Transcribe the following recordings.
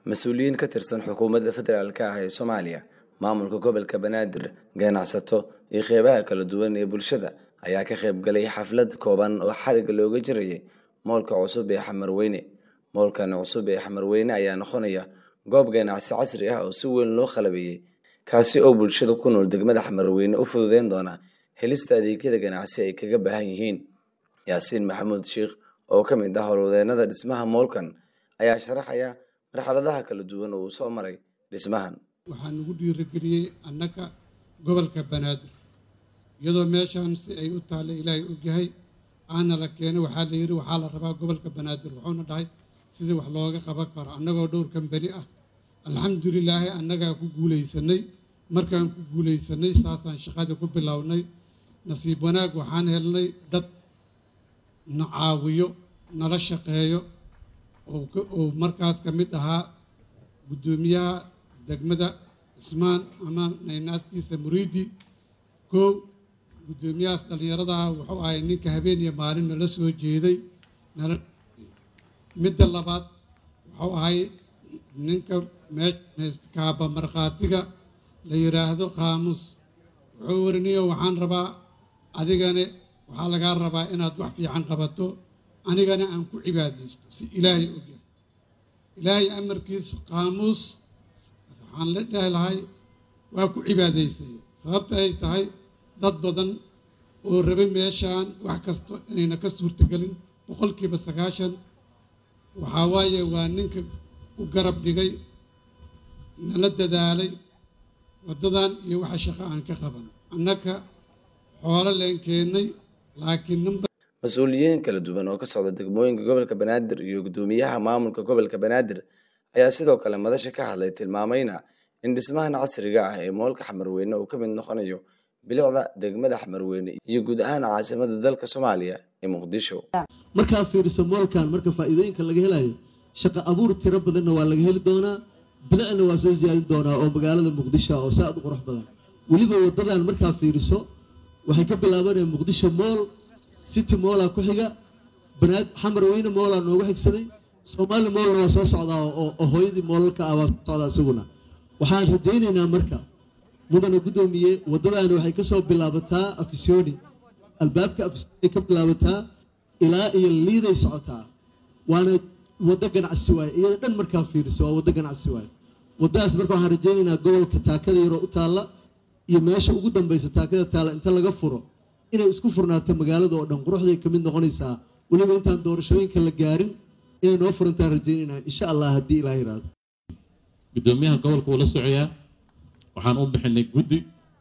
mas-uuliyiin ka tirsan xukuumadda federaalk ah ee soomaaliya maamulka gobolka banaadir ganacsato iyo qeybaha kala duwan ee bulshada ayaa ka qayb galay xaflad kooban oo xariga looga jirayay moolka cusub ee xamarweyne moolkan cusub ee xamarweyne ayaa noqonaya goob ganacsi casri ah oo si weyn loo qalabeeyey kaasi oo bulshada ku nool degmada xamarweyne u fududeyn doona helista adeegyada ganacsi ay kaga baahan yihiin yaasiin maxamuud sheikh oo ka mid ah howlwadeenada dhismaha moolkan ayaa sharaxaya marxaladaha kala duwan oo uu soo maray dhismahan waxaa nagu dhiirigeliyey annaga gobolka banaadir iyadoo meeshaan si ay u taalla ilaahay ogyahay aana la keenay waxaa la yidhi waxaa la rabaa gobolka banaadir wuxuuna dhahay sidii wax looga qaban karo annagoo dhowr kambani ah alxamdulilaahi annagaa ku guulaysanay markaan ku guulaysanay saasaan shaqadii ku bilownay nasiib wanaag waxaan helnay dad na caawiyo nala shaqeeyo oo markaas ka mid ahaa guddoomiyaha degmada cismaan ama naynaastiisa muriidi kow guddoomiyahaas dhallinyaradaha wuxuu ahay ninka habeen iyo maalin nala soo jeeday nala midda labaad wuxuu ahay ninka meekaaba markhaatiga la yidhaahdo qaamuus wuxuu wariniyo waxaan rabaa adigane waxaa lagaa rabaa inaad wax fiican qabato anigana aan ku cibaadaysto si ilaahay ogyahay ilaahay amarkiis qaamuus waxaan la dhahi lahay waa ku cibaadaysay sababta ay tahay dad badan oo rabay meeshaan wax kasto inayna ka suurtagelin boqolkiiba sagaashan waxaa waaye waa ninka u garab dhigay nala dadaalay waddadan iyo waxa shaqo aan ka qaban annaka xoolo leen keennay laakiin number mas-uuliyiin kala duwan oo ka socda degmooyinka gobolka banaadir iyo guddoomiyaha maamulka gobolka banaadir ayaa sidoo kale madasha ka hadlay tilmaamayna in dhismahan casriga ah ee moolka xamarweyne uu ka mid noqonayo bilicda degmada xamarweyne iyo guud ahaan caasimada dalka soomaaliya ee muqdisho markaa fiiriso moolkan marka faa'iidooyinka laga helayo shaqo abuur tiro badanna waa laga heli doonaa bilicna waa soo siyaadin doonaa oo magaalada muqdisho oo saa u qurux badan weliba wadadan markaa fiiriso waxay ka bilaabanayaan muqdisho mool city moolaa ku xiga banaad xamar weyne moolaa noogu xigsaday soomaali moolna waa soo socdaa oo hooyadii moolalka ah waa soo socdaa isaguna waxaan rajaynaynaa marka mudana guddoomiye waddadaani waxay ka soo bilaabataa afisyooni albaabka afisyooni ka bilaabataa ilaa iyo liiday socotaa waana waddo ganacsi waaye iyada dhan markaa fiiriso waa waddo ganacsi waaye waddadaas marka waxaan rajaynaynaa gobolka taakada yaroo u taalla iyo meesha ugu dambaysa taakada taalla inta laga furo inay isku furnaato magaalada oo dhan quruxday ka mid noqonaysaa weliba intaan doorashooyinka la gaarin inay noo furantaan rajaynaynaa insha allah haddii ilaa yiraahdo guddoomiyaha gobolka wuu la socoyaa waxaan u bixinay guddi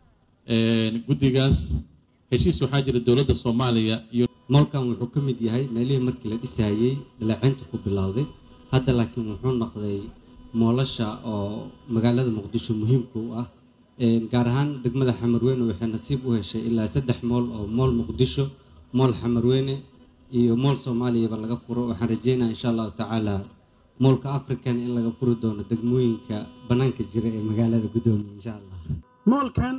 guddigaas heshiis waxaa jira dowladda soomaaliya iyo moolkan wuxuu ka mid yahay meelihii markii la dhisayey dhaleecaynta ku bilowday hadda laakiin wuxuu noqday moolasha oo magaalada muqdisho muhiimka u ah gaar ahaan degmada xamarweyne waxay nasiib u heshay ilaa saddex mool oo mool muqdisho mool xamarweyne iyo mool soomaaliyaba laga furo waxaan rajeynaya insha allahu tacaala moolka african in laga furi doono degmooyinka bannaanka jira ee magaalada guddoomiya insha allah moolkan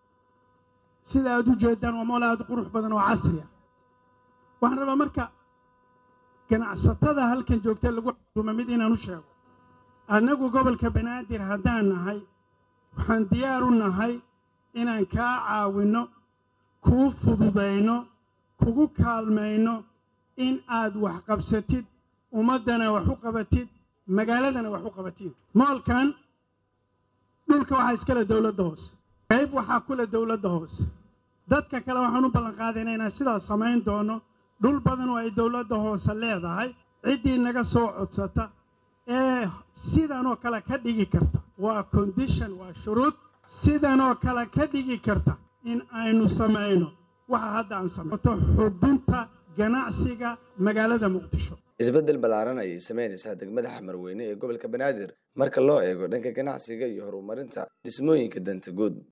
sida aad u jeedaan waa mool aada u qurux badan oo casri ah waxaan rabaa marka ganacsatada halkan joogta lagu xukuuma mid inaan u sheego annagu gobolka banaadir haddaan nahay waxaan diyaar u nahay inaan kaa caawinno kuu fududayno kugu kaalmayno in aad wax qabsatid ummaddana wax u qabatid magaaladana wax u qabatid moolkan dhulka waxaa iskale dowladda hoose qayb waxaa kule dowladda hoose dadka kale waxaan u ballanqaadayna inaan sidaas samayn doono dhul badan oo ay dowladda hoose leedahay ciddii naga soo codsata ee sidanoo kale ka dhigi karta waa condition waa shuruud sidanoo kale ka dhigi karta in aynu samayno waxa hadda aan samayto xubinta ganacsiga magaalada muqdisho isbeddel ballaaran ayay sameynaysaa degmada xamarweyne ee gobolka banaadir marka loo eego dhanka ganacsiga iyo horumarinta dhismooyinka danta guud